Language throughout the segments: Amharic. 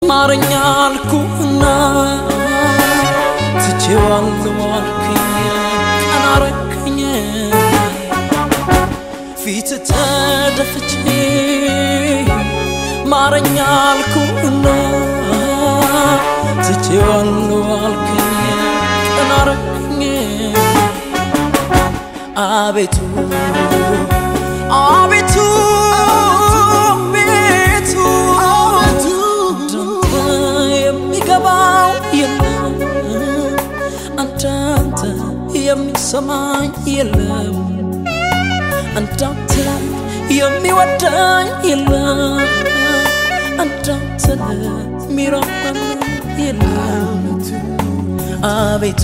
ማረኛ አልኩና ትቼዋለሁ አልክኝ ቀና አረከኝ ፊት ተደፍቼ ማረኛ አልኩና ትቼዋለሁ አልክኝ ቀና አረከኝ አቤቱ አቤቱ ቤቱ እንዳንተ የሚገባው የለም እንዳንተ የሚሰማኝ የለም እንዳንተ የሚወዳኝ የለም እንዳንተ የሚራራኝ የለም አቤቱ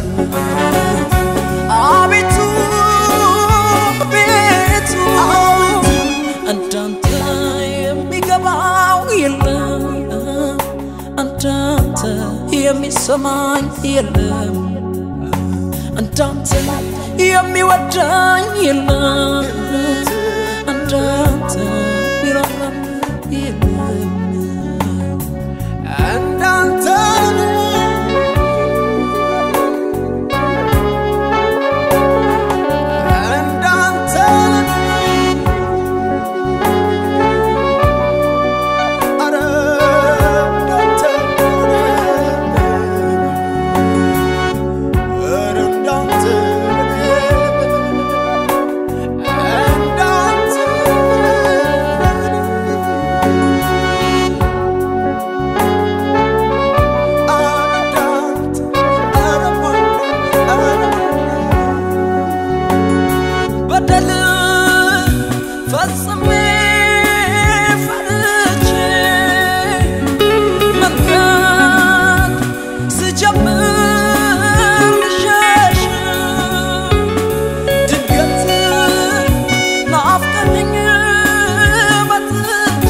አቤቱ ቤቱ እንዳንተ የሚገባው የለም እንዳንተ የሚሰማኝ የለም እንዳንተ የሚወዳኝ የለም እንዳንተ የሚራራኝ የለም እንዳንተ እንዳንተ ኧረ እንዳንተ ኧረ እንዳንተ በደል ፈጽሜ ፈርቼ መንገድ ስጀምር ልሸሽ ድንገት ናፍቀኸኝ መጥቼ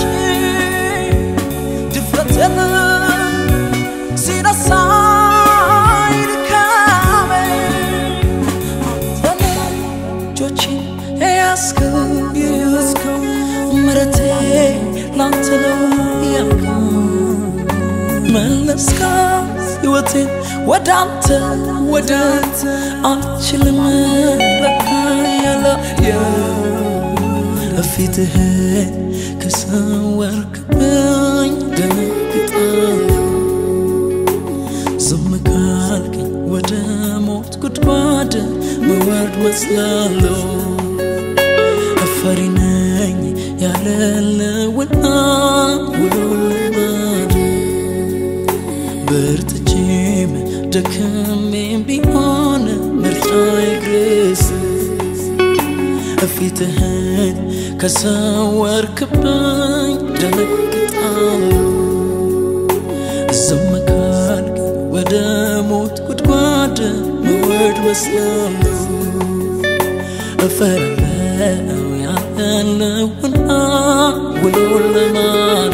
ድፍረቴን ሲነሳኝ ድካሜ እጆቼን ያዝከው ምሕረቴ ላንተ ነው ያልከው መለስካት ሕይወቴን ወደ አንተ ወደ አንተ አልችልም ለካ ያለ ፊትህን ከሰወርክብኝ ደነግጣለሁ ዝም ካልከኝ ወደ ሞት ጉድጓድ መወርድ መስላለሁ እፈሪ ነኝ ያለለውና ውሎ ልማድ በርትቼም ደክሜም ቢሆን ምርጫዬ ክርስቶስ ፊትህን ከሰወርክብኝ ደነግጣለሁ ዝም ካልክ ወደ ሞት ጉድጓድ መወርድ መስላለሁ እፈራለሁ ያለውና ውሎ ለማድ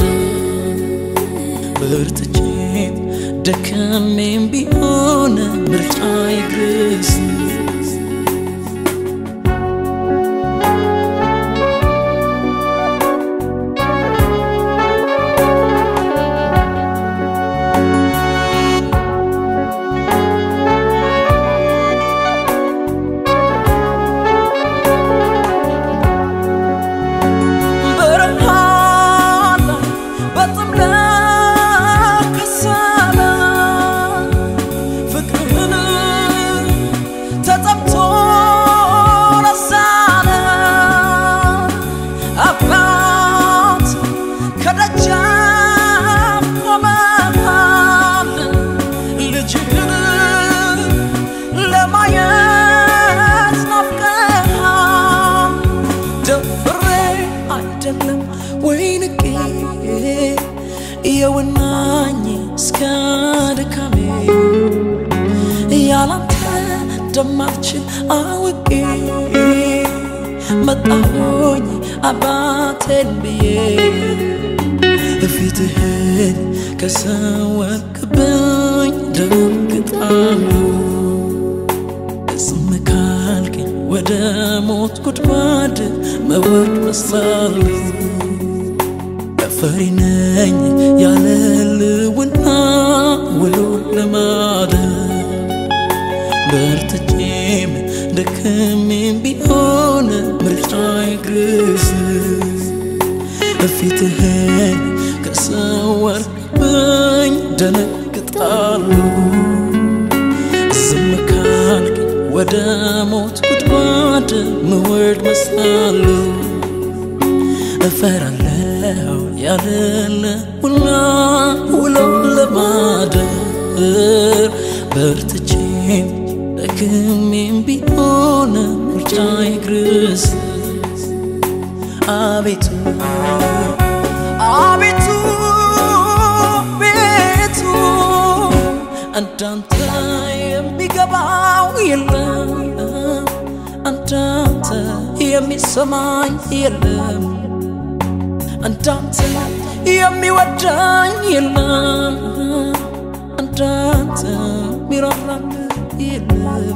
በርትቼም ደክሜም ቢሆን ምርጫዬ ክርስቶስ ብርሃን በጥም ለከሰለ ፍቅርህን ተጠምቶ ለሳለ አባት ከደጃፍ ቆመሃል ልጅህን ለማየት ናፍቀሃል ደፍሬ አይደለም ወይ ንቄ የውናኝ እስከ ድካሜ ያላንተ እንደማልችል አውቄ መጣሁኝ አባቴን ብዬ ፊትህን ከሰወርክብኝ ደንግጣለሁ ዝም ካልከኝ ወደ ሞት ጉድጓድ መወርድ መስላለሁ ፈሪ ነኝ ያለ ልውና ውሎ ለማደር በርትቼም ደክሜም ቢሆን ምርጫዬ ግርስ ፊትህን ከሰወርክብኝ ደነግጣለሁ ዝም ካልክ ወደ ሞት ጉድጓድ ምወርድ መስላለሁ እፈራለሁ ያለለ ሁላ ውሎ ለማደር በርትቼም ደክሜም ቢሆን ምርጫዬ ክርስቶስ አቤቱ አቤቱ ቤቱ እንዳንተ የሚገባው የለም እንዳንተ የሚሰማኝ የለም እንዳንተ የሚወዳኝ የለም እንዳንተ ሚራራል የለም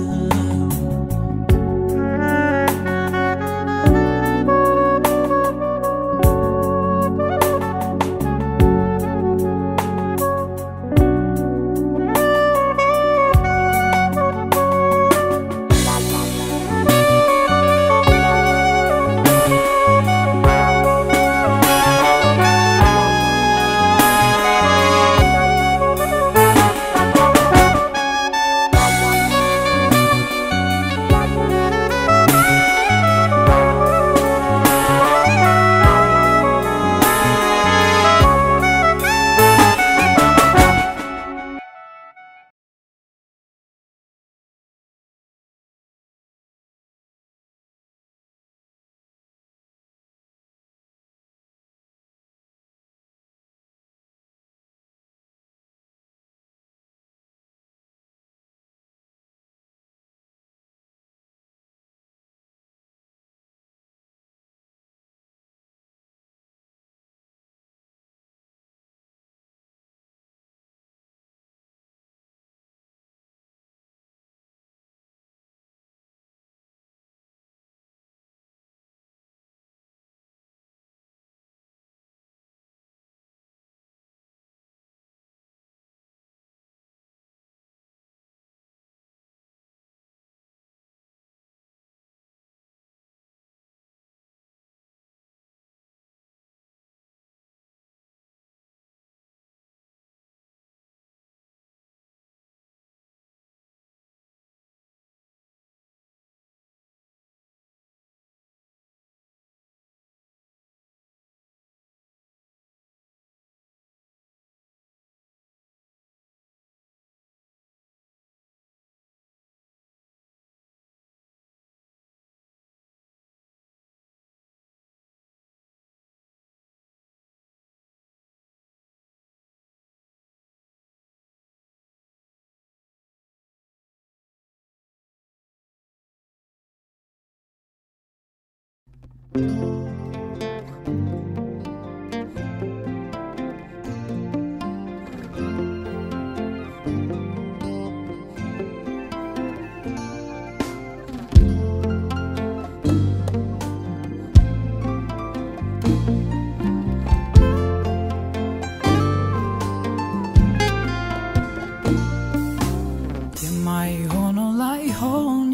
የማይሆነው ላይሆን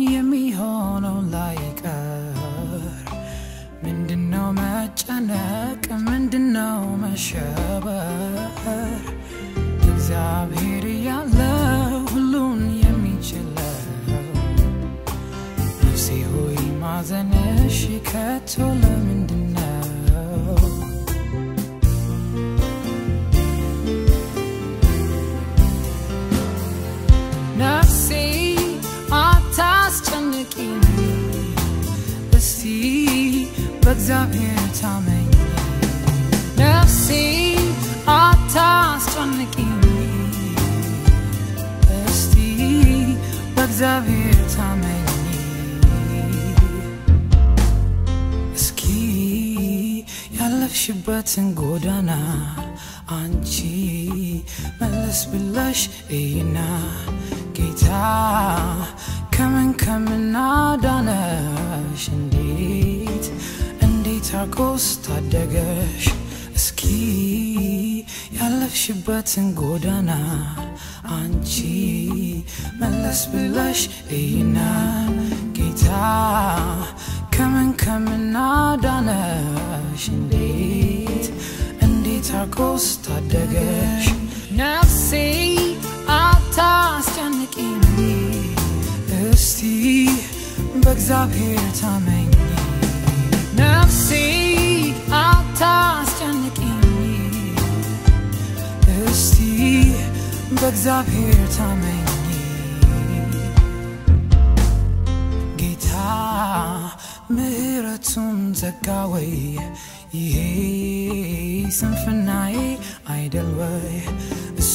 የሚሆነው ላይቀር ምንድነው መጨነቅ ምንድነው መሸበር እግዚአብሔር ያለ ሁሉን የሚችለው ነፍሴ ሆይ ማዘንሽ ከቶ ለምንድነው ነፍሴ አታስጨንቂኝ እስቲ በእግዚአብሔር ታመኝ ነፍሴ አታስጨንቂኝ እስቲ በእግዚአብሔር ታመኝ እስኪ ያለፍሽበትን ጎዳና አንቺ መለስ ብለሽ እይና ጌታ ከምን ከምን አዳነሽ እንዴት እንዴት አርጎስ ታደገሽ እስኪ ያለፍሽ የሄድሽበትን ጎዳና አንቺ መለስ ብለሽ እይና ጌታ ከምን ከምን አዳነሽ እንዴት እንዴት አርጎስ ታደገሽ ነፍሴ አታስጨንቂኝ እስቲ በእግዚአብሔር ታመኝ ነፍሴ አታስጨንቂኝ እስቲ በእግዚአብሔር ታመኝ ጌታ ምሕረቱን ዘጋ ወይ ይሄ ስንፍናዬ አይደል ወይ እሱ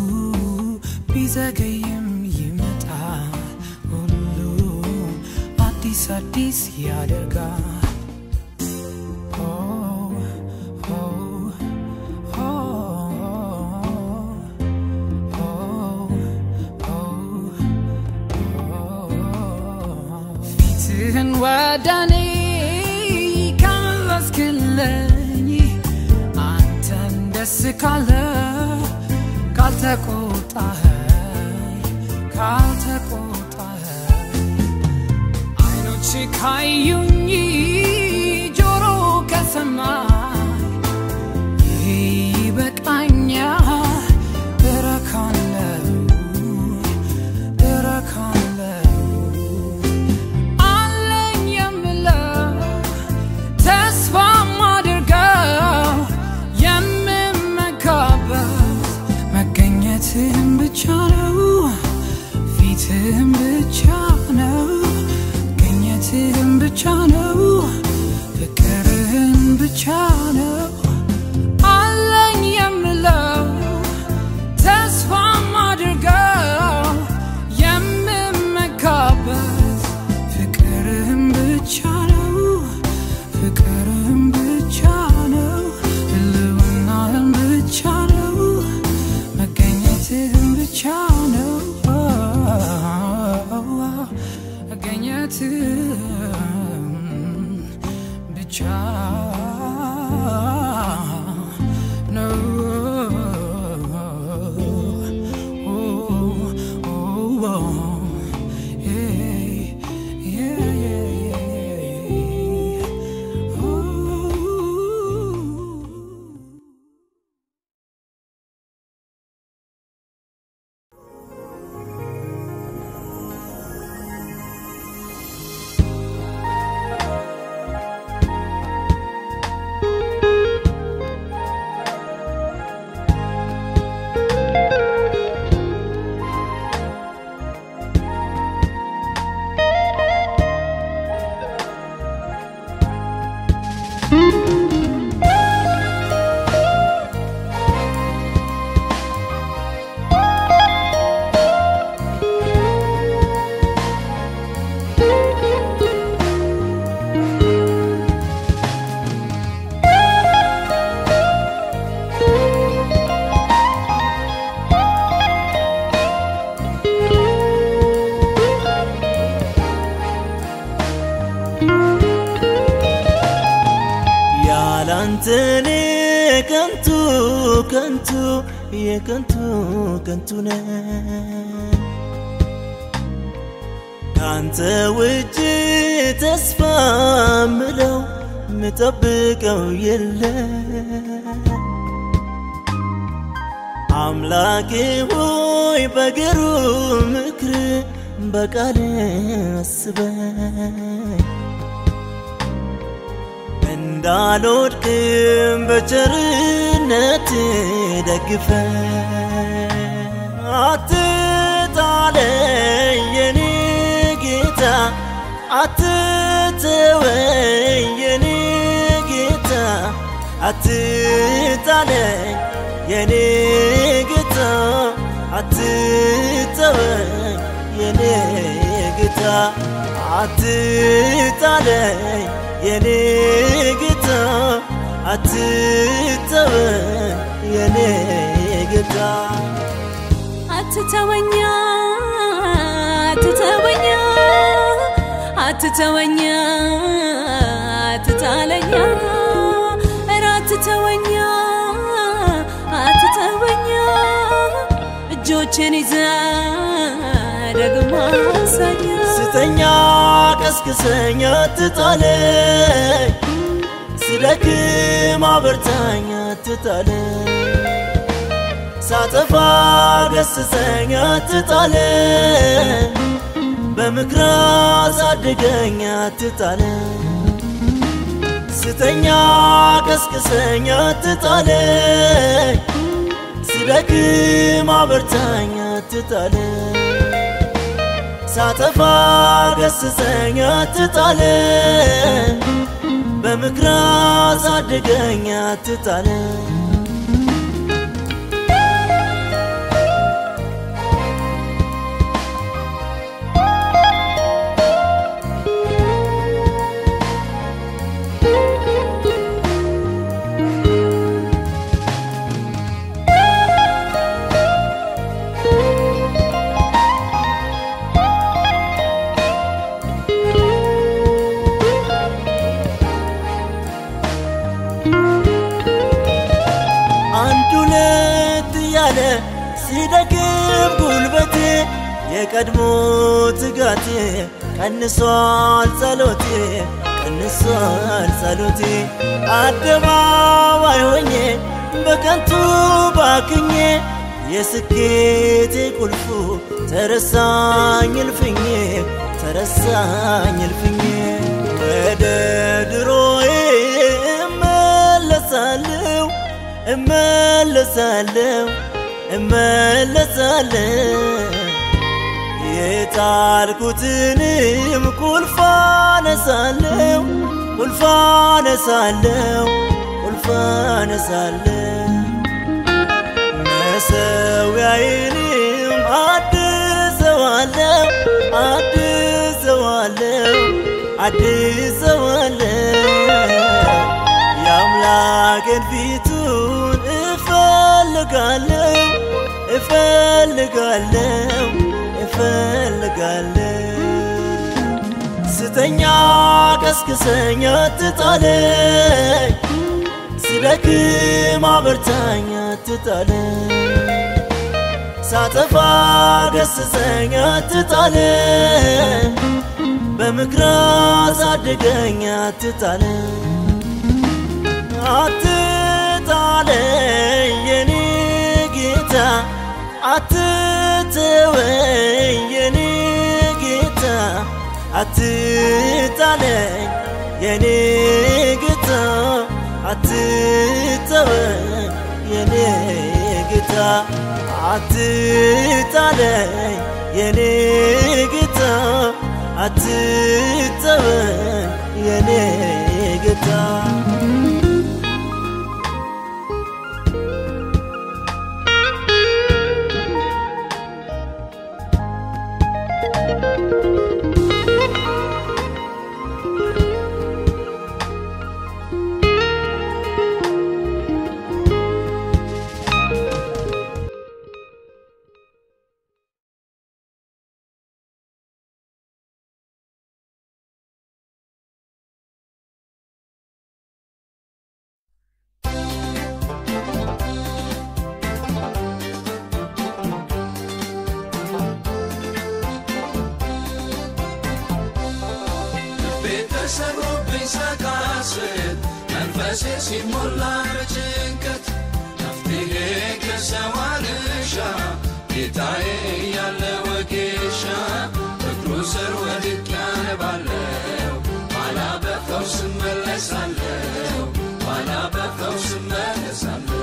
ቢዘገይም ይመጣል ሁሉ አዲስ አዲስ ያደርጋል Oh, oh, ፊትህን ወደኔ ከመለስክልኝ አንተን ደስ ካለ ካልተቆጣኸኝ ካልተቆጣኸኝ አይኖች ካዩኝ ጆሮ ከሰማኝ ይሄ ይበቃኛል እረካለሁ እረካለሁ አለኝ የምለው ተስፋ ማድርገው የምመካበት መገኘትህን ብቻ ነው ፊትህን ብቻ ነው መገኘትህን ብቻ ነው ፍቅርህን ብቻ ነው አለኝ የምለው ተስፋ ማድርገው የምመካበት ፍቅርህን ብቻ ነው ፍቅርህን ብቻ ነው ህልውናህን ብቻ ነው መገኘትህን ብቻ ነው መገኘትህን ብቻ ነው ያላንተኔ ከንቱ ከንቱ የከንቱ ከንቱ ነ ካንተ ውጭ ተስፋ ምለው ምጠብቀው የለ አምላኬ ሆይ በግሩ ምክር በቃል አስበኝ እንዳልወድቅም በቸርነት ደግፈ አትጣለኝ የኔ ጌታ አትተወኝ የኔ ጌታ አትጣለኝ የኔ ጌታ አትተወኝ የኔ ጌታ አትጣለኝ የኔ ጌታ አትተወኝ የኔ ጌታ አትተወኛ አትተወኛ አትተወኛ አትጣለኛ ኧረ አትተወኛ አትተወኛ እጆችን ይዘ ደግሞ አሳያ ስተኛ ቀስቅሰኝ አትጣለኝ ስደክም አበርታኝ አትጣለኝ ሳጠፋ ገስጸኝ አትጣለኝ በምክር አሳድገኝ አትጣለኝ ስተኛ ቀስቅሰኝ አትጣለኝ ስደክም አበርታኝ አትጣለኝ ሳጠፋ ገስጸኝ አትጣለኝ በምክር አሳድገኝ አትጣለኝ አንድ ሁለት እያለ ሲደክም ጉልበቴ የቀድሞ ትጋቴ ቀንሷል ጸሎቴ ቀንሷል ጸሎቴ አደባባይ ሆኜ በከንቱ ባክኜ የስኬቴ ቁልፉ ተረሳኝ እልፍኜ ተረሳኝ እልፍኜ ወደ ድሮዬ እመለሳለሁ እመለሳለሁ እመለሳለሁ የጣልኩትንም ቁልፍ አነሳለሁ ቁልፍ አነሳለሁ ቁልፍ አነሳለሁ መሰዊያዬንም አድሰዋለሁ አድሰዋለሁ አድሰዋለሁ የአምላኬን ፊቱን እፈልጋለሁ እፈልጋለሁ እፈልጋለሁ ስተኛ ቀስቅሰኝ አትጣለኝ ስደክም አበርታኝ አትጣለኝ ሳጠፋ ገስጸኝ አትጣለኝ በምክር አሳድገኝ አትጣለኝ አትጣለኝ የኔ ጌታ አትተወኝ የኔ ጌታ አትጣለኝ የኔ ጌታ አትተወኝ የኔ ጌታ አትጣለኝ የኔ ጌታ አትተወኝ የኔ ጌታ ቤተሰቦብኝ ሰቃስት መንፈሴ ሲሞላ በጭንቀት መፍትሄ ከሰው አልሻ ጌታዬ ያለ ወጌሻ እግሩ ስር ወድቅ ያነባለው ኋላ በፈውስ እመለሳለሁ ኋላ በፈውስ እመለሳለሁ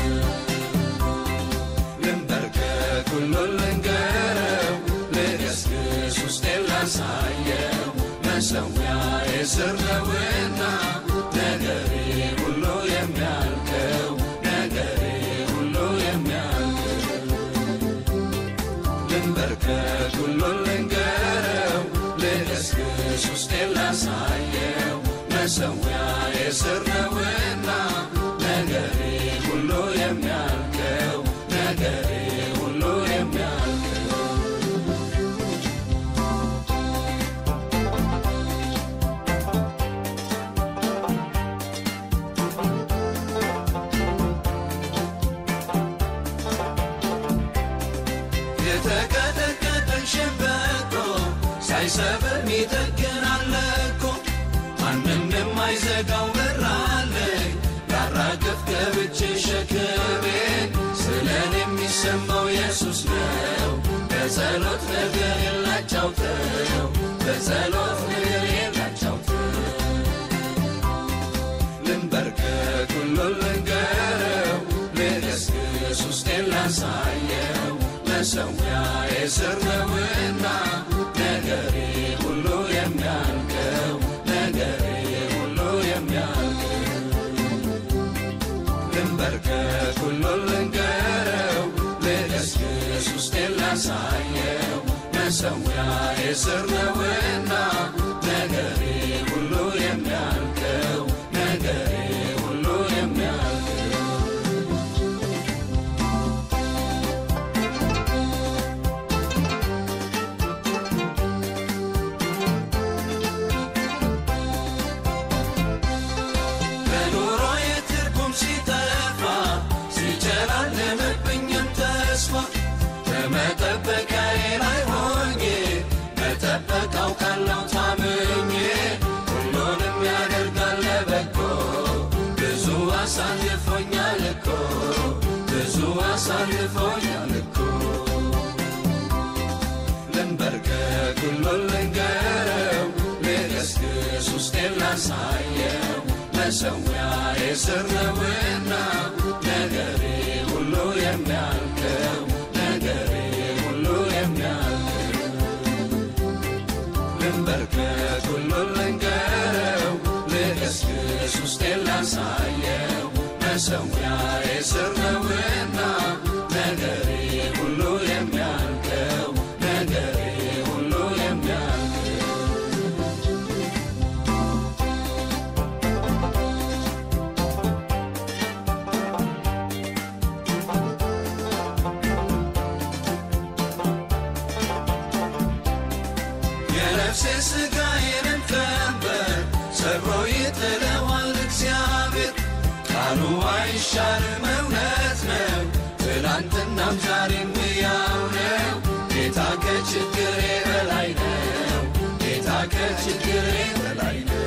ልንበርከክ ሁሉን ልንገረው ልገስግስ ውስጤን ላሳየው መሰዊያ የስር ነውና ነገሬ ሁሉ የሚያልቀው ነገሬ ሁሉ የሚያልቀው ልንበርከክ ሁሉን ልንገረው ልገስግስ ውስጤን ላሳየው መሰዊያ የስር ነውና ነገሬ ሁሉ የሚያልቀው ነገሬ ሁሉ የሚያልቀው የተቀጠቀጠን ሸምበቆ ሳይሰብር ይጠግናል እኮ ማንም የማይዘጋው በር አለኝ ላራግፍ ገብቼ ሸክሜን ስለን የሚሰማው ኢየሱስ ነው በጸሎት ነገር የላጫውተው በጸሎት ነገር የላጫውተው ልንበርከክ ሁሉን ልንገረው ልገስግስ ውስጤን ላሳየው መሰዊያ የስር ነውና ነገሬ ሁሉ የሚያልቀው ነገሬ ሁሉ የሚያልቀው ልንበርከክ ሁሉን ልንገረው ልገስግስ ውስጤን ላሳየው መሰዊያ የስር ነውና ነገሬ ሁሉ የሚያልቀው ነገሬ ሁሉ የሚያልቀው በኑሮ የትርጉም ሲጠፋ ሲጨላለምብኝም ተስፋ በመጠበቂያዬ ላይ ሆኜ መጠበቅ አውቃለሁ ታምኜ ሁሉንም ያደርጋል ለበጎ ብዙ አሳልፎኛል እኮ ብዙ አሳልፎኛል እኮ ልንበርከክ ሁሉን ልንገረው ልገስግስ ውስጤን ላሳየው መሰዊያ የስር ነውና ነገሬ ሁሉ የሚያልቀው ነገሬ ሁሉ የሚያልቀው ልንበርከክ ሁሉን ልንገረው ልገስግስ ውስጤን ላሳየው መሰዊያ የስር ነውና ነገሬ ሁሉ የሚያልቀው ነገሬ ሁሉ የሚያልቀው የነፍሴ ሥጋዬንም ቀንበር ሰብሮ ይጥለዋል እግዚአብሔር ቃሉ አይሻርም እውነት ነው ትላንትናም ዛሬም ሕያው ነው ጌታ ከችግሬ በላይ ነው ጌታ ከችግሬ በላይ ነው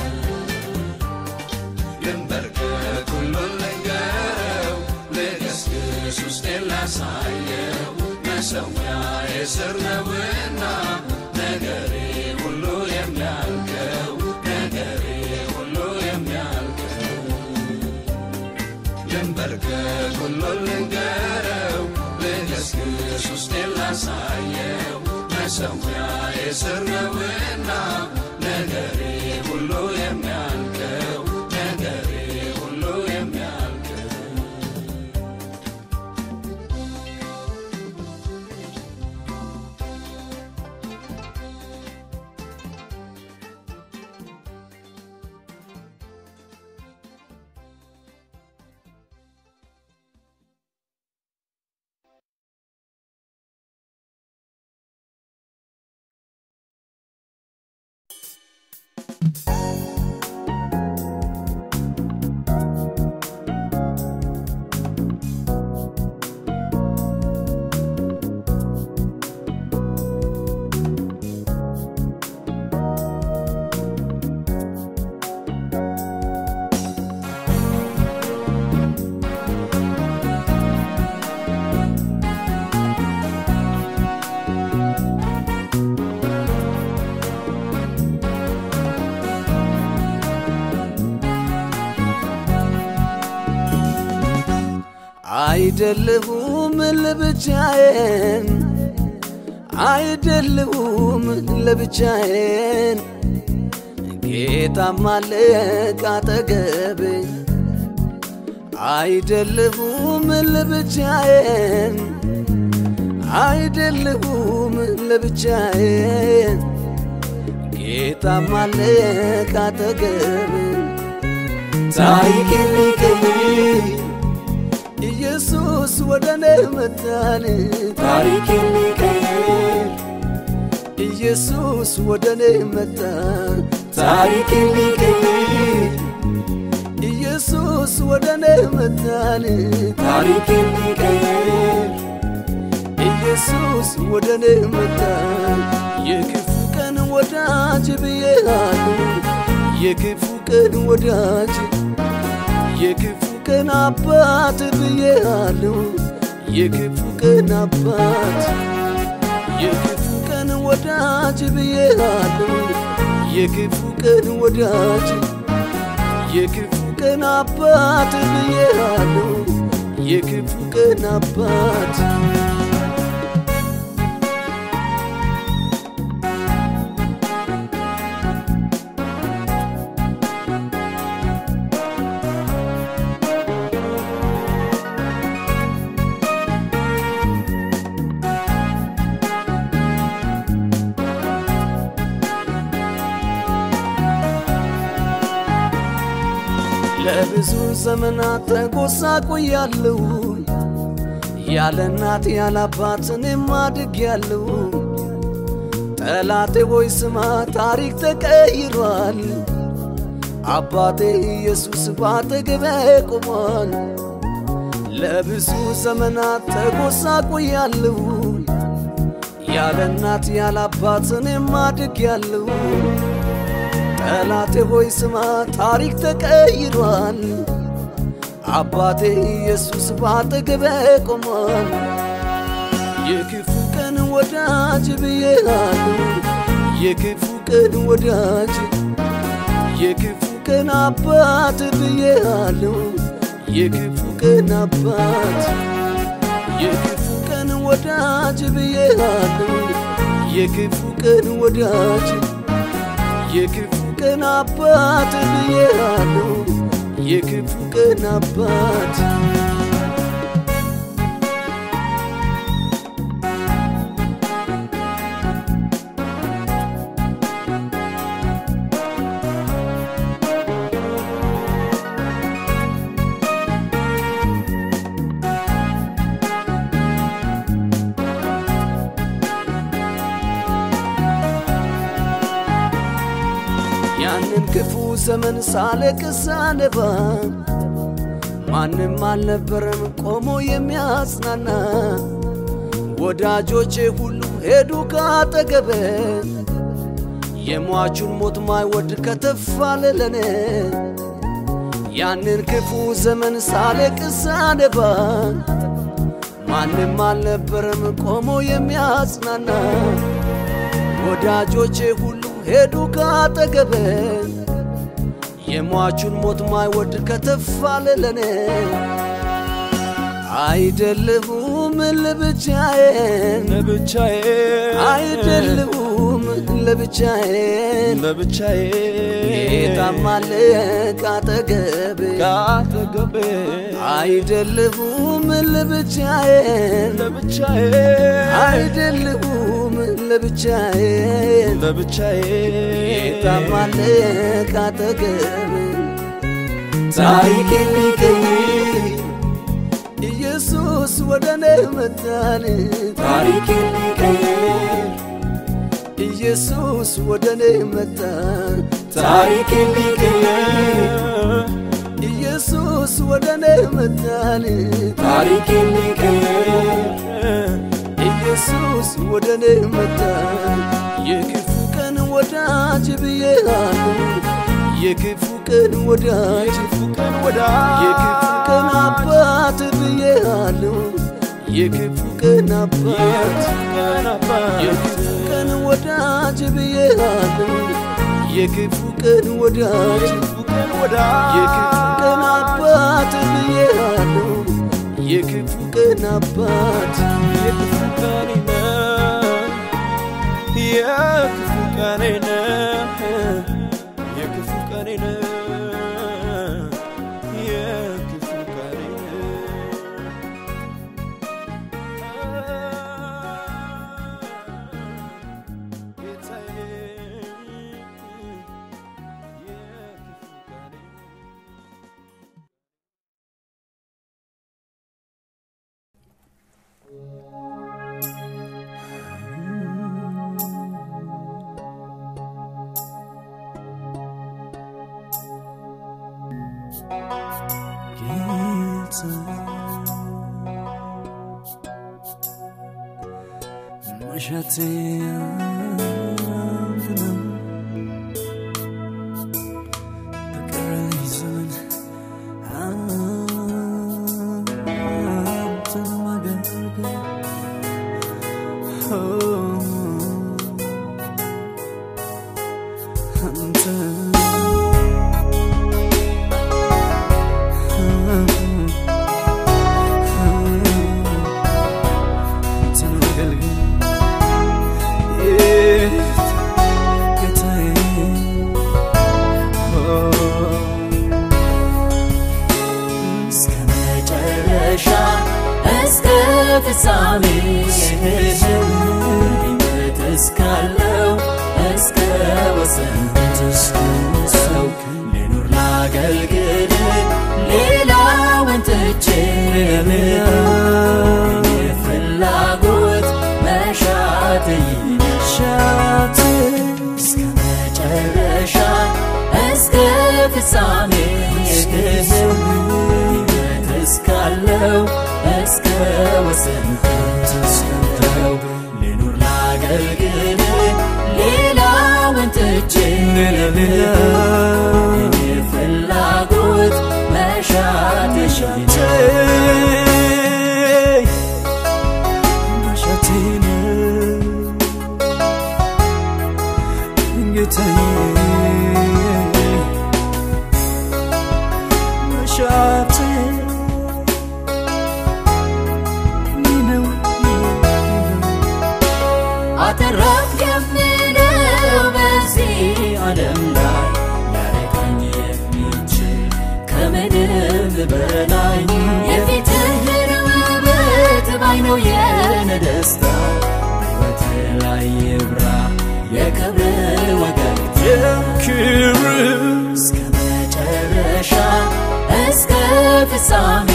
ልንበርከክ ሁሉን ልንገረው ልገስግስ ውስጤን ላሳየው መሰዊያ የስር ነውና ነገሬ ሁሉ የሚያልቀው ነገሬ ሁሉ የሚያልቀው ልንበርከክ ሁሉን ልንገረው ልገስግስ ውስጤን ላሳየው መሰዊያ የስር ነውና ነገሬ ሁሉ የሚያልቀው ነገሬ ሁሉ የሚያልቀው አይደለሁም ለብቻዬን አይደለሁም ለብቻዬን ጌታም አለ ካጠገቤ አይደለሁም ለብቻዬን አይደለሁም ለብቻዬን ጌታም አለ ካጠገቤ ታሪኬን ሊቀይር ኢየሱስ ወደ እኔ መጣን ታሪኬን ሊቀይር ኢየሱስ ወደ እኔ መጣ ታሪኬን ሊቀይር ኢየሱስ ወደ እኔ መጣን ታሪኬን ሊቀይር ኢየሱስ ወደ እኔ መጣ የክፉ ቀን ወዳጅ ብዬሃለሁ የክፉ ቀን ወዳጅ የክፉ ቀን አባት ብዬሃለሁ የክፉ ቀን አባት የክፉ ቀን ወዳጅ ብዬሃለሁ የክፉ ቀን ወዳጅ የክፉ ቀን አባት ብዬሃለሁ የክፉ ቀን አባት ለብዙ ዘመናት ተጎሳቁያለሁ ያለ እናት ያለ አባት እኔም አድጌያለሁ። ጠላቴ ሆይ ስማ ታሪክ ተቀይሯል። አባቴ ኢየሱስ ባጠገቤ ቆሟል። ለብዙ ዘመናት ተጎሳቁያለሁ ያለ እናት ያለ አባት እኔም አድጌያለሁ። ጠላቴ ሆይ ስማ ታሪክ ተቀይሯል። አባቴ ኢየሱስ ባጠገቤ ቆሟል። የክፉ ቀን ወዳጅ ብዬሃለሁ የክፉ ቀን ወዳጅ የክፉ ቀን አባት ብዬሃለሁ የክፉ ቀን አባት የክፉ ቀን ወዳጅ ብዬሃለሁ የክፉ ቀን ወዳጅ የክፉ ቀን አባት ብዬሃለሁ የክፉ ቀን አባት ያንን ክፉ ዘመን ሳለቅስ ሳነባ ማንም አልነበረም ቆሞ የሚያጽናና ወዳጆቼ ሁሉ ሄዱ ካጠገበ የሟቹን ሞት ማይወድ ከተፍ አለ ለኔ ያንን ክፉ ዘመን ሳለቅስ ሳነባ ማንም አልነበረም ቆሞ የሚያጽናና ወዳጆቼ ሁሉ ሄዱ ካጠገበ የሟቹን ሞት ማይወድ ከተፍ አለ ለኔ አይደለሁም ለብቻዬን ለብቻዬ አይደለሁም ለብቻዬን ለብቻዬ ጌታም አለ ካጠገቤ ካጠገቤ አይደለሁም ለብቻዬን ለብቻዬ አይደለሁም ለብቻዬን ለብቻዬ ጌታም አለ ካጠገቤ ታሪኬን ሊቀይር ኢየሱስ ወደ እኔ መጣን ታሪኬን ሊቀይር ኢየሱስ ወደ እኔ መጣ ታሪኬን ሊቀይር ኢየሱስ ወደ እኔ መጣን ታሪኬን ሊቀይር ኢየሱስ ወደ እኔ መጣ የክፉ ቀን ወዳጅ ብዬሃለሁ የክፉ ቀን ወዳጅ ቀን ወዳ የክፉ ቀን አባት ብዬሃለሁ የክፉ ቀን አባት ቀን አባት የክፉ ቀን ወዳጅ ብዬሃለሁ የክፉ ቀን ወዳጅ ቀን ወዳ የክፉ ቀን አባት ብዬሃለሁ የክፉ ቀን አባት የክፉ ቀኔ ነህ የክፉ ቀኔ ነህ የክፉ ቀኔ ነህ የክፉ ቀኔ ነህ ጌታዬ የክፉ ቀኔ ጌታ መሻቴ አንተ ነው በቀረኝ ዘመን አንተን ማገልገል እስከ መጨረሻ እስከ ፍጻሜ ሕይወት እስካለው እስከ ወሰን ሰው ልኑር ላገልግል ሌላውን ትቼ ፍላጎት መሻት ይሻት እስከ መጨረሻ እስከ ፍጻሜ ሕይወት እስካለው እስከ ወሰን ተስለው ልኑር ላገልግል ሌላውን ትቼ ፍላጎት መሻት ይሻት አተረፍ የምለው በዚህ ዓለም ላይ ሊያረካኝ የሚችል ከምንም በላይ የፊትህን ውበት ባይነው የነ ደስታ በሕይወት ላይ ይብራ የክብር ወገግታ ክብር እስከ መጨረሻ እስከ ፍጻሜ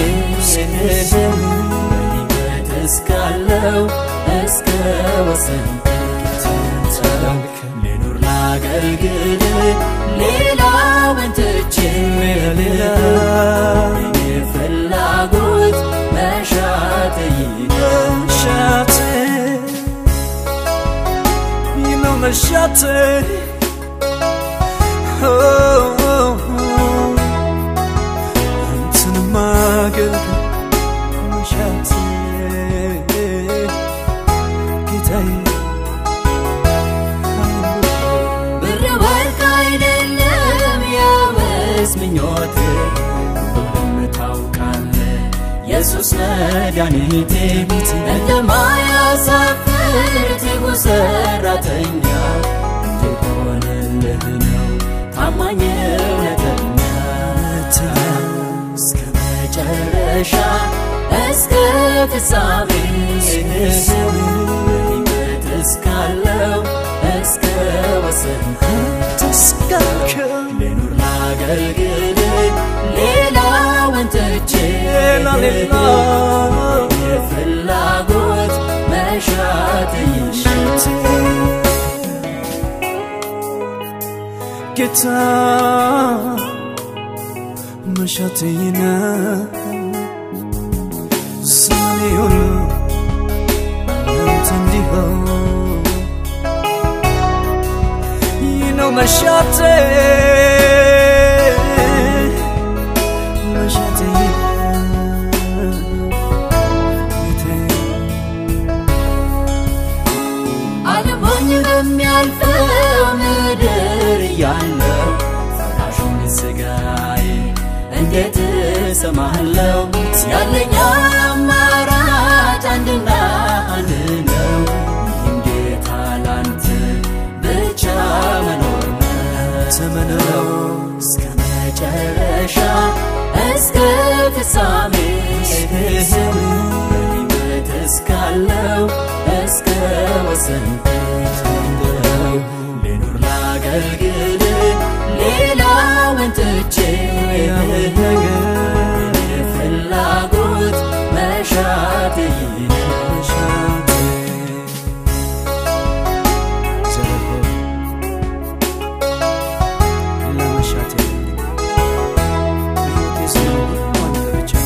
ሕይወት እስካለው እስከ ወሰን ትንተው ልኑር ላገልግል ሌላውን ትቼ ፍላጎት መሻት ይሻት መሻት አንተን ማገልገል መሻት ጌታዬ ብር ወርቅ አይደለም የውስጥ ምኞት ሁሉም ታውቃለ ኢየሱስ መድኃኒቴ እንደማያሳፍር ትጉ ሰራተኛ እንድሆንልህ ነው ታማኝ እውነተኛ እስከ መጨረሻ እስከ ፍጻሜ ሕይወት እስካለው እስከ ወሰን ተስካከል ልኑር ላገልግል ሌላውን ትቼ ሌላ ሌላ የፍላጎት መሻት ይሻት ጌታ መሻቴና ስሜ ሁሉ አንተ እንዲሆን ይህ ነው መሻቴ መሻቴ ጌታዬ አለሞኝ በሚያልፈው ምድር እያለው ፈራሹን ስጋዬ እንዴት እሰማለው ያለኝ አማራጭ አንድና አንድ ነው ይህም ጌታ ላንተ ብቻ መኖር ነው ተመነው እስከ መጨረሻ እስከ ፍጻሜ ሕይወት እስካለው እስከ ወሰን ትንደው ልኑር ላገልግል ሌላውን ትቼ ፍላጎት መሻት ይሻት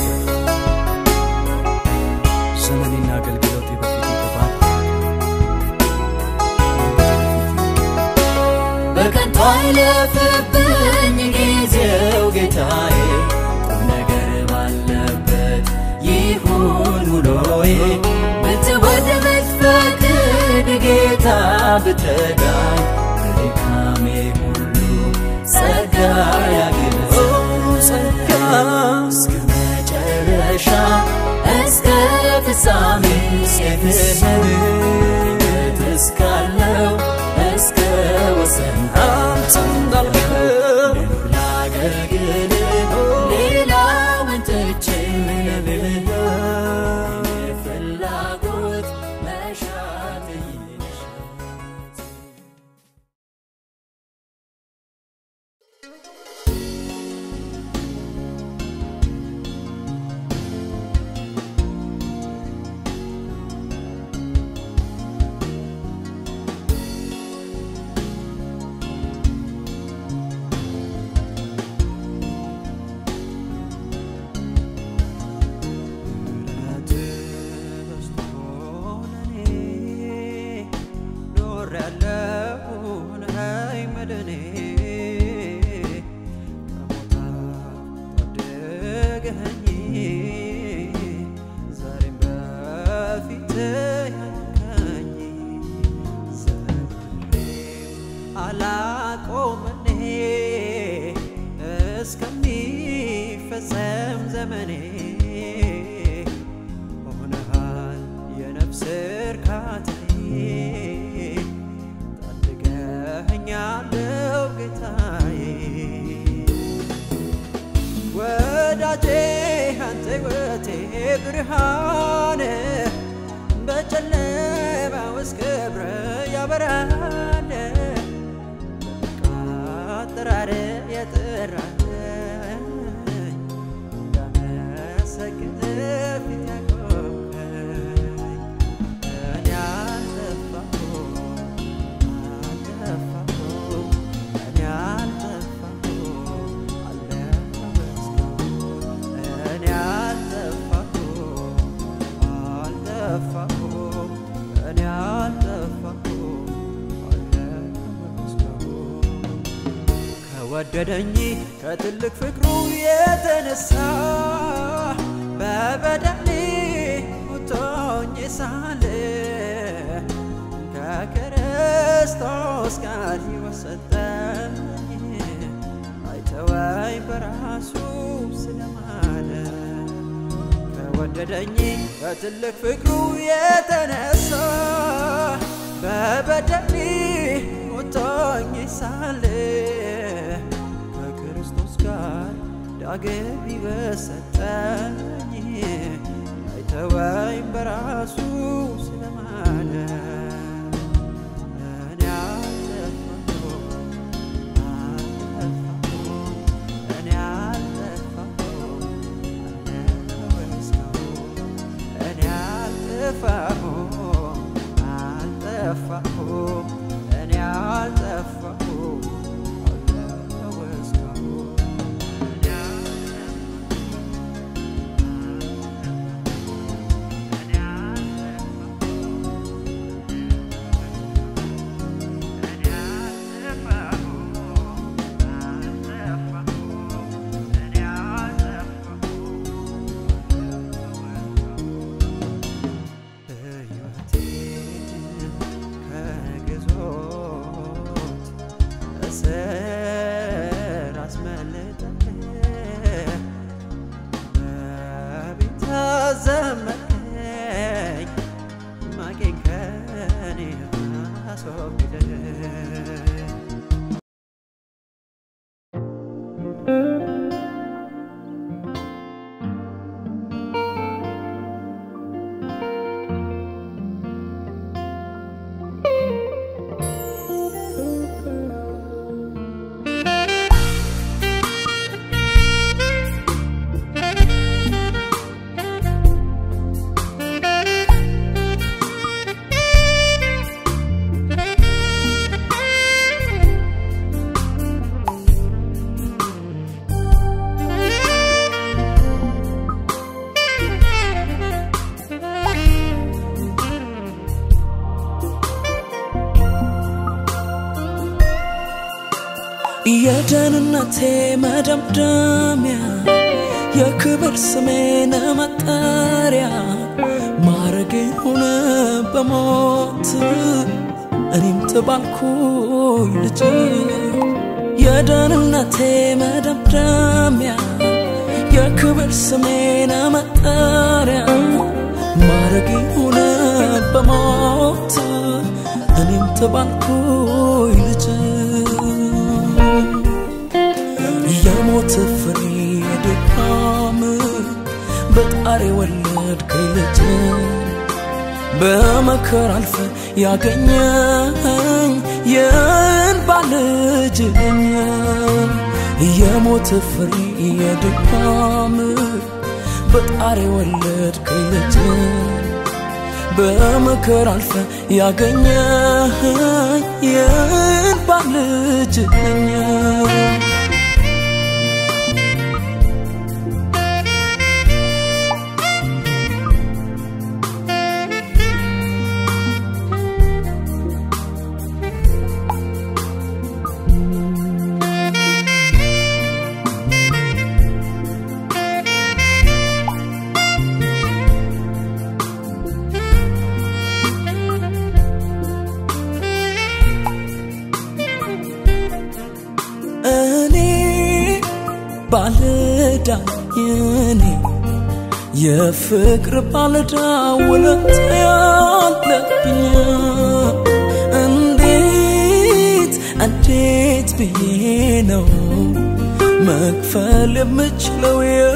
ዘመኔና አገልግሎቴ በፊት የተባለ ይሁን ውሎዬ ብትወድ ብትፈቅድ ጌታ ብትረዳኝ በድካሜ ሁሉ ጸጋ ያግዘኝ ጸጋ እስከ መጨረሻ እስከ ፍጻሜ እስከፍህን እስካለው እስከ ወሰን አንተ እንዳልከው ላገልግል ሌላውን ትቼ ምንልህ ፍላጎት መሻት ይሻት አላቆምኔ እስከሚፈጸም ዘመኔ ሆነሃል የነፍስ እርካታዬ ታድገኸኛለው ጌታዬ ወዳጄ አንተ ሕይወቴ ብርሃን በጨለማ ውስጥ ክብር ያበራል አጠራር የጠራኝ እንዳመሰግን ፊት ያቆምከኝ እኔ አልጠፋሁም አልጠፋሁም እኔ አልጠፋሁም አለሁ እስካሁን እኔ አልጠፋሁም አልጠፋሁም እኔ አልጠፋሁም አለሁ እስካሁን ከወደደኝ ከትልቅ ፍቅሩ የተነሳ በበደሌ ሙቶኝ ሳለ ከክርስቶስ ጋር ሕይወት ሰጠኝ አይተወኝ በራሱ ስለማለ ከወደደኝ ከትልቅ ፍቅሩ የተነሳ በበደሌ ሞቶኝ ሳለ ከክርስቶስ ጋር ዳግም ሕይወት ሰጠኝ አይተወኝ በራሱ ስለማለ እኔ አልጠፋሁም አልጠፋሁም እኔ አልጠፋሁም አለሁ እስካሁን እኔ አልጠፋሁም አልጠፋሁም እኔ አልጠፋሁም አለሁ እስካሁን እኔ ከግዞት እስር አስመልጠህ በቤት አዘመርከኝ ማቄን ከኔ አስወግደህ የደህንነቴ መደምደሚያ የክብር ስሜን መጠሪያ በሞት እኔም ተባልኩኝ ልጅ የደህንነቴ መደምደሚያ የክብር ስሜነ መጠሪያ ማረግ ሆነ በሞት እኔም ተባልኩኝ ልጅ የሞት ፍሬ ድካም በጣሪ ወለድከኝ ልጅ በመከር አልፈ ያገኘኝ የእንባ ልጅ ነኝ የሞት ፍሬ የድካም በጣሪ ወለድከኝ ልጅ በመከር አልፈ ያገኘኝ የእንባ ልጅ ነኝ እኔ ባለዳ እኔ የፍቅር ባለዳ ውለታ ያለብኝ እንዴት እንዴት ብዬ ነው መክፈል የምችለው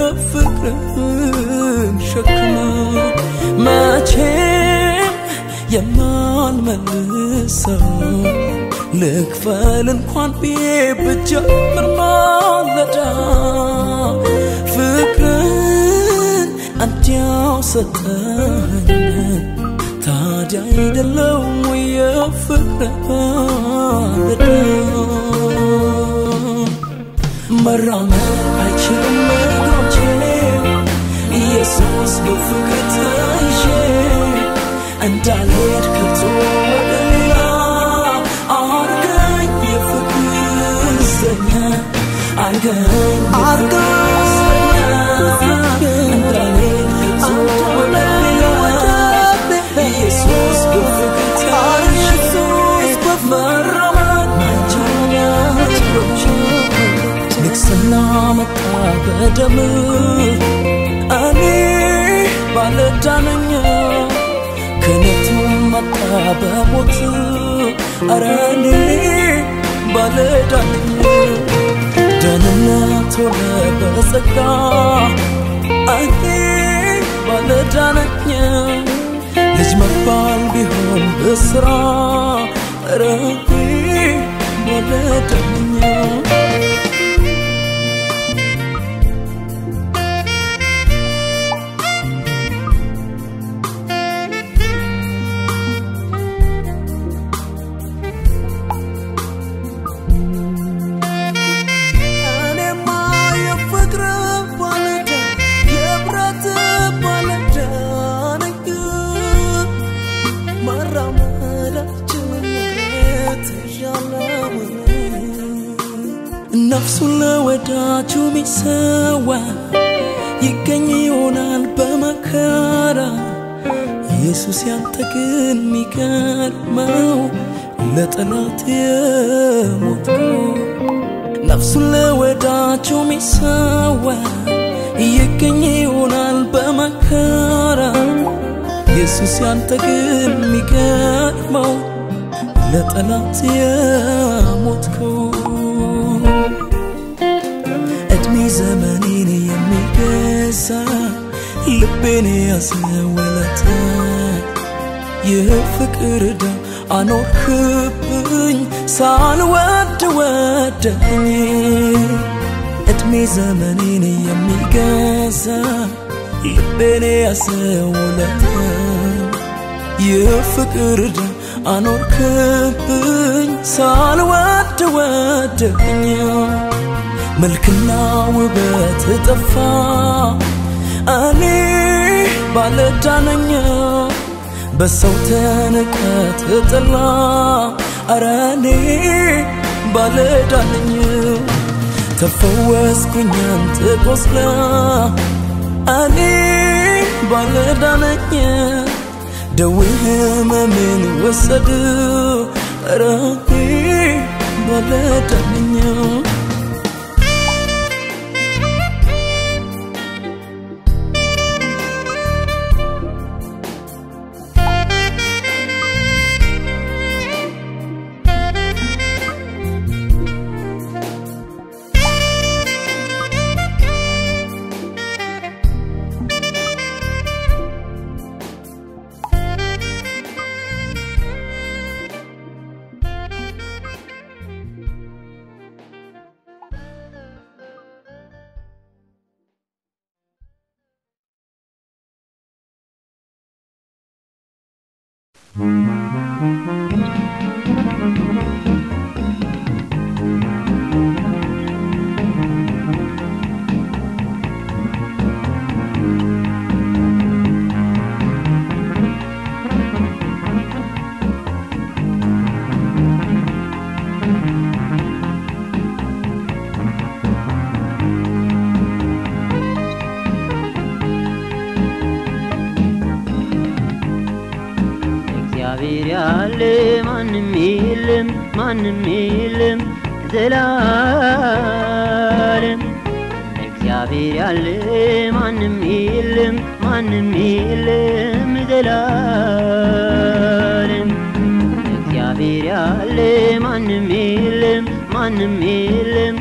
የፍቅርን ሸክም መቼም የማልመልሰው ልክፈል እንኳን ብዬ ብጀምር ማለዳ ፍቅርን እንዲያው ሰጠኝ ታዲያ አይደለም ወይ የፍቅር ማለዳ መራመድ አይችልም እግሮቼ ኢየሱስ በፍቅር ተይዤ እንዳልሄድ ከቶ ወደ ሌላ አርገኝ የፍቅር እስረኛ አርገኝ እንዳልሄድ ከቶ ወደ ሌላ ኢየሱስ በፍቅር ተይዤ መራመድ አይችልም እግሮቼ ንግስና መጣ በደም እኔ ባለዳነኛ ክነቱ መጣ በሞት አረ እኔ ባለዳነኝ ደህንነት ሆነ በጸጋ እኔ ባለዳነኝ ልጅ መባል ቢሆን በስራ አረ እኔ ባለዳነኝ እኔማ የፍቅር ባለዳ የብረት ባለዳ ነኝ መራመዳችን ተሻለው ነፍሱን ለወዳጁ ሚሰዋ ይገኝ ይሆናል በመከራ ኢየሱስ ያንተ ግን ሚገርመው ለጠላት የሞትከው ነፍሱን ለወዳጁ ሚሰዋ ይገኝ ይሆናል በመከራ ኢየሱስ ያንተ ግን ሚገርመው ለጠላት የሞትከው እድሜ ዘመኔን የሚገዛ ልቤን ያስወለተ የፍቅር ዕዳ አኖርክብኝ ሳልወድ ወደኝ እድሜ ዘመኔን የሚገዛ ልቤን ያስወለተ የፍቅር ዕዳ አኖርክብኝ ሳልወድ ወደኝ መልክና ውበት ጠፋ እኔ ባለዳነኛ በሰው ተንቀት ጥላ አረ እኔ ባለዳነኝ ተፈወስኩኝ አንተ ቆስለ እኔ ባለዳነኝ ደዌ ህመሜን ወሰድ ረኔ ባለዳነኛው እግዚአብሔር ያለ ማንም የለም ማንም የለም ዘላለም እግዚአብሔር ያለ ማንም የለም ማንም የለም ዘላለም እግዚአብሔር ያለ ማንም የለም ማንም የለም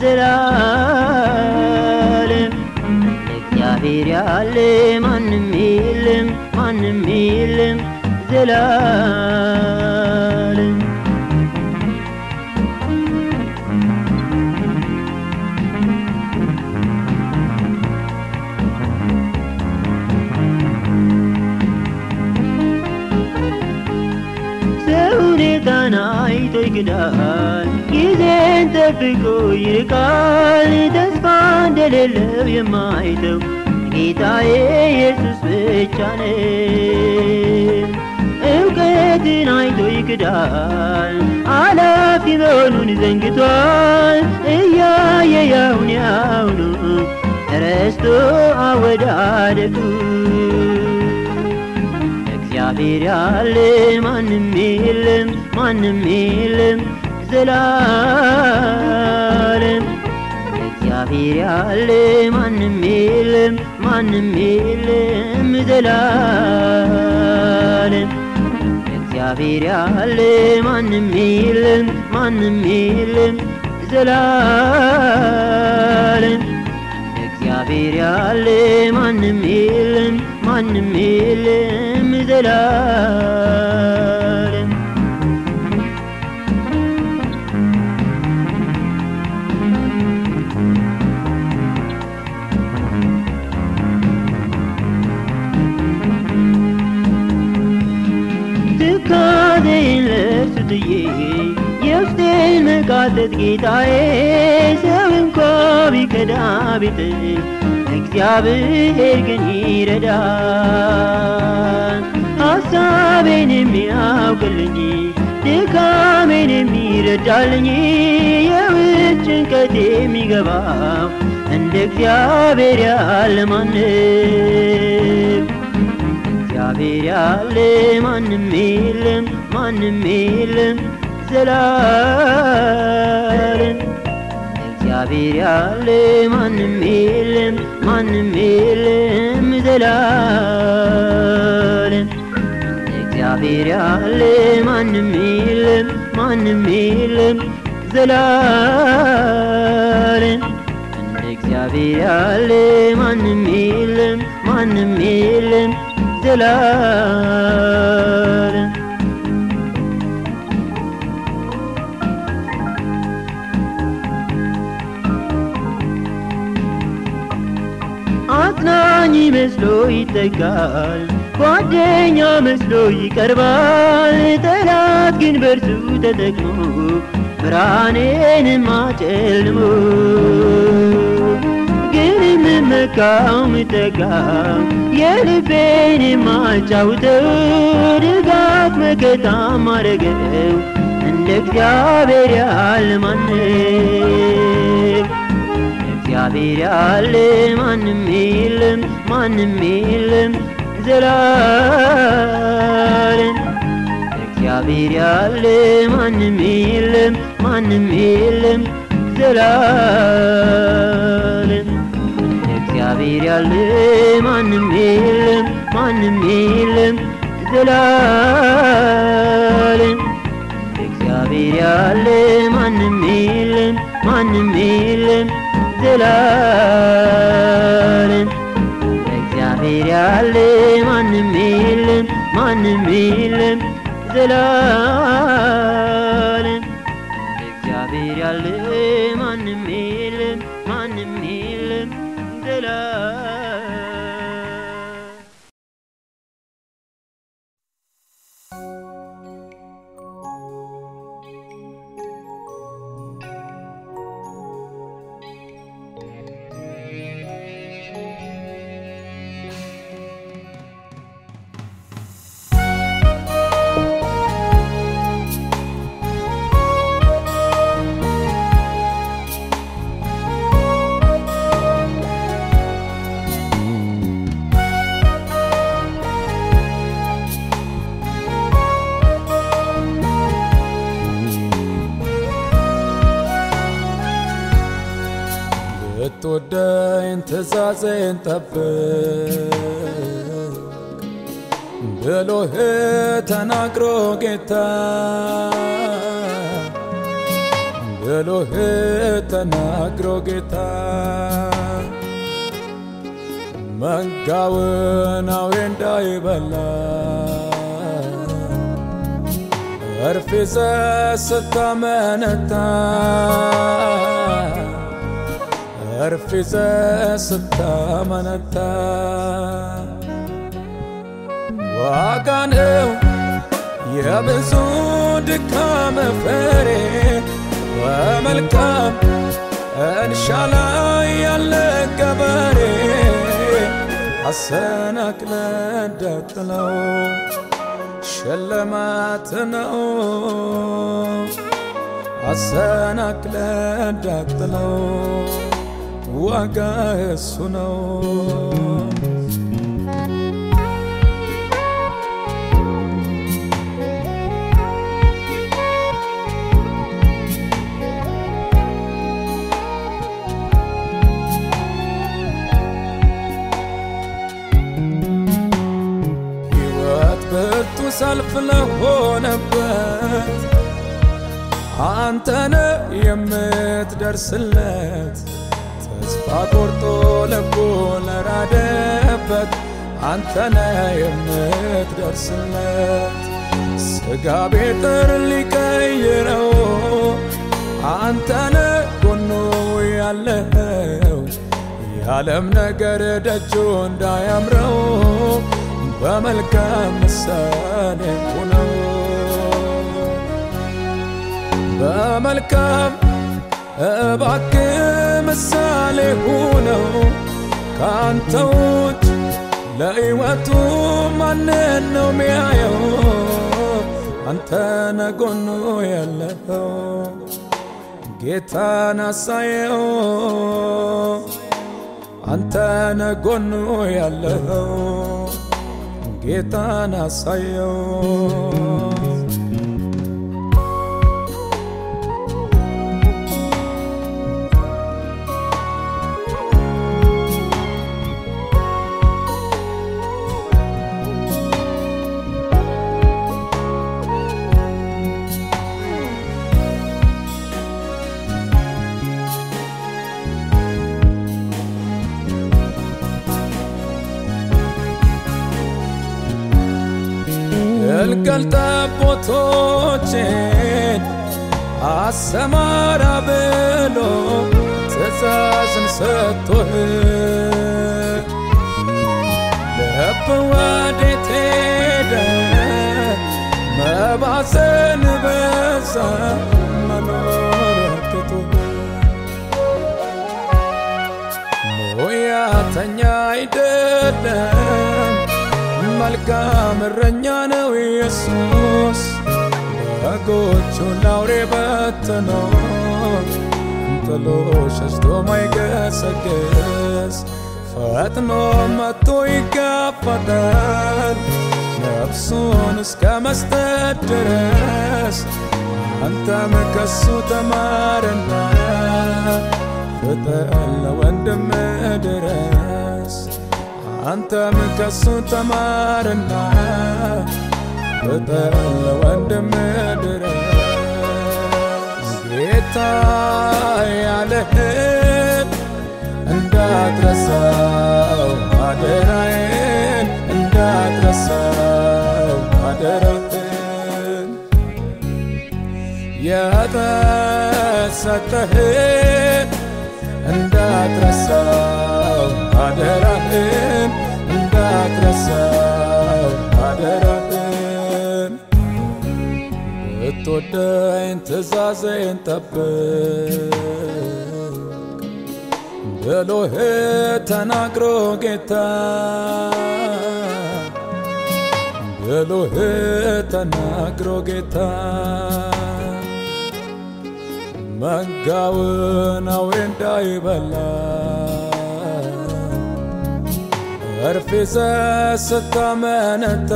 ዘላለም እግዚአብሔር ያለ ማንም የለም ማንም የለም ዘላለም ሰው ሁኔታን አይቶ ይክዳል፣ ጊዜን ጠብቆ ይርቃል። ተስፋ እንደሌለው የማይተው ጌታዬ ኢየሱስ ብቻ ነው። እውቀትን አይቶ ይክዳል፣ አላፊ መሆኑን ዘንግቷል። እያየ ያሁን ያሁኑ ረስቶ አወዳደቁ እግዚአብሔር ያለ ማንም የለም ማንም የለም ዘላለም እግዚአብሔር ያለ ማንም የለም ማንም የለም ዘላለም እግዚአብሔር ያለ ማንም የለም ማንም የለም ዘላለም እግዚአብሔር ያለ ማንም የለም ማንም የለም ዘላለም ትካዜን ለእርሱ ጥዬ የውስጤን መቃተት ጌታዬ ሰው እንኳ ቢከዳ ቢጥል እግዚአብሔር ግን ይረዳል። ሐሳቤን የሚያውቅልኝ ድካሜን የሚረዳልኝ የውስጥ ጭንቀት የሚገባው እንደ እግዚአብሔር ያለ ማንም እግዚአብሔር ያለ ማንም የለም ማንም የለም ዘላለም እግዚአብሔር ያለ ማንም የለም ማንም የለም ዘላለም እግዚአብሔር ያለ ማንም የለም ማንም የለም ዘላለም እንደ እግዚአብሔር ያለ ማንም የለም ማንም የለም ዘላለም አጽናኝ መስሎ ይጠጋል፣ ጓደኛ መስሎ ይቀርባል። ጠላት ግን በእርሱ ተጠቅሞ ብርሃኔንም አጨልሞ ግን የምመካው ምጠጋው የልቤን የማጫውተው ድጋፍ መከታ ማረገው እንደ እግዚአብሔር ያለ ማንም እግዚአብሔር ያለ ማንም የለም ማንም የለም ዘላለም እግዚአብሔር ያለ ማንም የለም ማንም የለም ዘላለም እንደ እግዚአብሔር ያለ ማንም የለም ማንም የለም ዘላለም እንደ እግዚአብሔር ያለ ማንም የለም ማንም የለም ዘላለም እንደ እግዚአብሔር ያለ ማንም የለም ማንም የለም ዘላለም እንደ እግዚአብሔር ያለ ማንም የለም ማንም የለም ዘላለም ብትወደኝ ትእዛዜን ጠብቅ ብሎህ ተናግሮ ጌታ ብሎህ ተናግሮ ጌታ መንጋውን አውሬ እንዳይበላ እርፍ ይዘህ ስታመነታ እርፍ ይዘህ ስታመነታ ዋጋ ነው የብዙ ድካም ፍሬ በመልካም እርሻ ላይ ያለ ገበሬ አሰናክለ እንዳጥለው ሽልማት ነው አሰናክለ እንዳጥለው ዋጋ እሱ ነው ሕይወት ብርቱ ሰልፍ ለሆነበት አንተነ የምትደርስለት ተስፋ ቆርጦ ልቡ ለራደበት አንተነ የምትደርስለት ስጋ ቤጥር ሊቀይረው አንተነ ጎኑ ያለው የዓለም ነገር ደጁ እንዳያምረው በመልካም ምሳሌ ሁነው በመልካም እባክ ምሳሌ ሁነው ካንተ ውጭ ለሕይወቱ ማንን ነው ሚያየው? አንተ ነጎኑ ያለኸው ጌታን አሳየው። አንተ ነጎኑ ያለኸው ጌታን አሳየው። ግልገል ጠቦቶቼን አሰማራ ብሎ ትእዛዝን ሰጥቶህ ልብ ወዴት ሄደ? መባዘን በዛ መኖር ትቶህ ሙያተኛ አይደለም መልካም እረኛ ነው ኢየሱስ በጎቹን ላውሬ በትኖ ጥሎ ሸሽቶ ማይገሰግስ ፈጥኖ መጥቶ ይጋፈጣል ነፍሱን እስከ መስጠት ድረስ አንተም ከሱ ተማርና ፍጠን ለወንድም ድረስ አንተም ከሱ ተማርና ፍጠን ለወንድም ድረስ ጌታ ያለህን እንዳትረሳው አደራዬን እንዳትረሳው አደራህን የተሰጠህን እንዳትረሳው አደራህን እንዳትረሳው አደራህን ብትወደኝ ትእዛዜን ጠብቅ ብሎህ ተናግሮ ጌታ ብሎህ ተናግሮ ጌታ መንጋውን አውሬ እንዳይበላ እርፍ ይዘህ ስታመነታ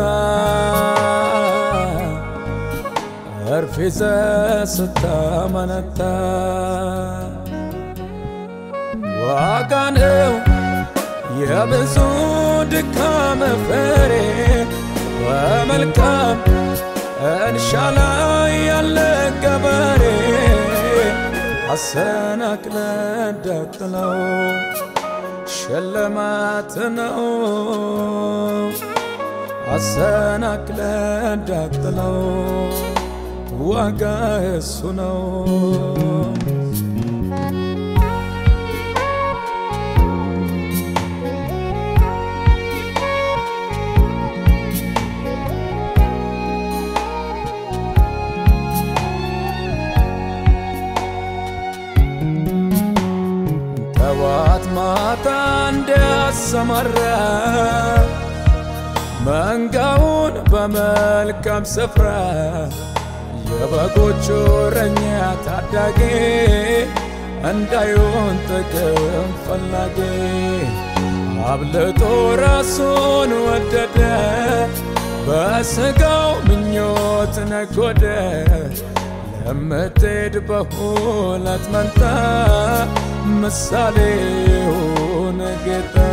እርፍ ይዘህ ስታመነታ ዋጋ ነው የብዙ ድካም ፍሬ በመልካም እርሻ ላይ ያለ ገበሬ አሰናክለ እንዳጥለው ሽልማት ነው አሰናክለ እንዳጥለው ዋጋ እሱ ነው ጠዋት ማታ እንዲያሰማራ መንጋውን በመልካም ስፍራ የበጎቹ እረኛ ታዳጊ እንዳይሆን ጥቅም ፈላጊ አብልጦ ራሱን ወደደ በስጋው ምኞት ነጎደ ለምትሄድ በሁለት መንታ ምሳሌውን ጌታ